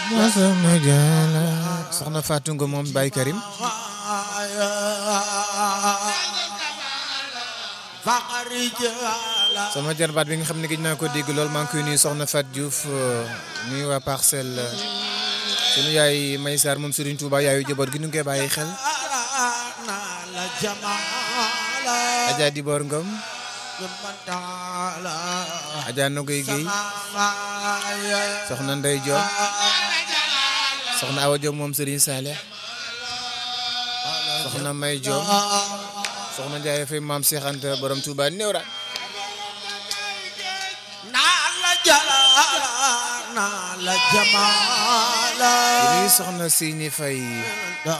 masama jala soxna Fatou Ngom moom Baye Karim sama jarbaat bi nga xam ne gëj naa ko dégg lool maa ngi koy nuyu soxna Fat Diouf nuyu waa parcelle sunu yaay May Sarr moom Serigne Touba yaayu jaboot gi nu ngi koy bàyyi xel Adja Dibor Ngom Adja Nogoy Guèye soxna Ndey Diop soxna Awa Diop moom Serigne Saleh soxna May Diop soxna Ndiaye Faye maam Cheikh Anta borom Touba néew ra naa la jamaala soxna Sini Faye